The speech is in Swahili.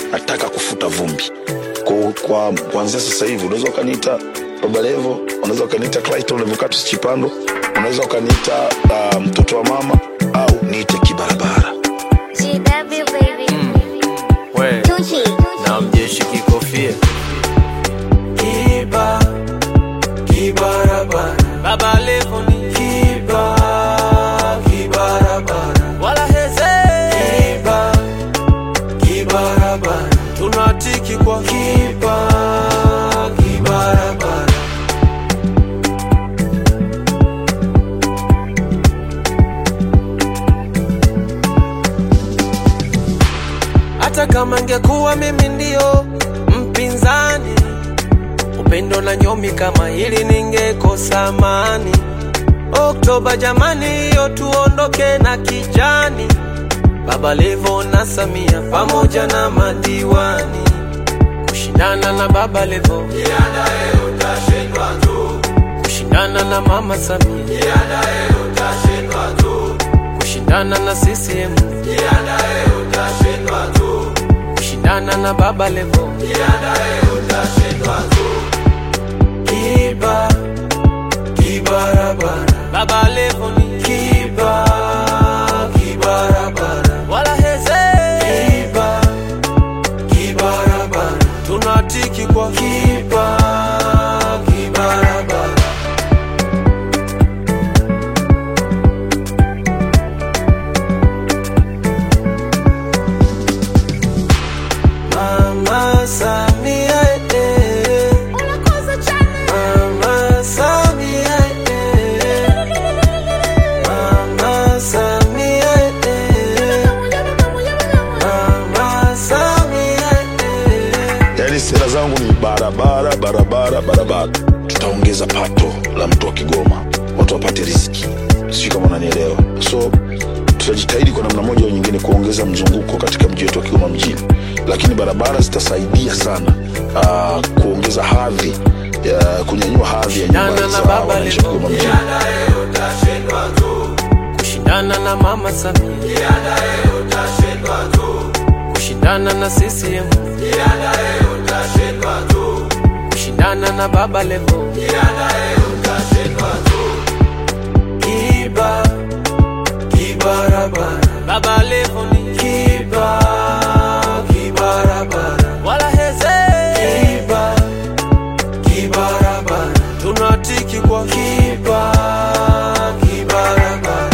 nataka kufuta vumbi kwa, kwa kuanzia sasa hivi unaweza ukaniita baba levo unaweza ukaniita clayton levocatus chipando unaweza ukaniita uh, mtoto wa mama au niite kibarabara GW baby. we Tucci. na mjeshi kikofia kiba kibarabara baba levo ni kiba kibarabara wala heze kiba kibarabara tunatiki kwa kiba kibarabara hata kama ngekuwa mimi ndio mpinzani upendo na nyomi kama hili ningekosa amani oktoba jamani hiyo tuondoke na kijani baba levo na samia pamoja na madiwani kushindana na baba levo kushindana na mama samia kushindana na ccm kushindana na baba levo kiba kibarabara baba levo ni kiba kibarabara wala heze kiba kibarabara tunatiki kwa kiba kibarabara Mama Samia eh. Mama Samia eh. Mama Samia eh. Mama Samia eh. yaani sera zangu ni barabara barabara barabara tutaongeza pato la mtu wa kigoma watu wapate riziki sijui kama unanielewa so tutajitahidi kwa namna moja au nyingine kuongeza mzunguko katika mji wetu wa kigoma mjini lakini barabara zitasaidia sana uh, kuongeza hadhi ya kunyanyua hadhi ya nyumba Shindana na za baba wananchi wa Levo. kigoma mjini kushindana na mama Samia kushindana na CCM kushindana na baba Levo kiba kibarabara baba Levo ni kiba kibarabara wala heze kiba kibarabara tunatiki kwa kiba kibarabara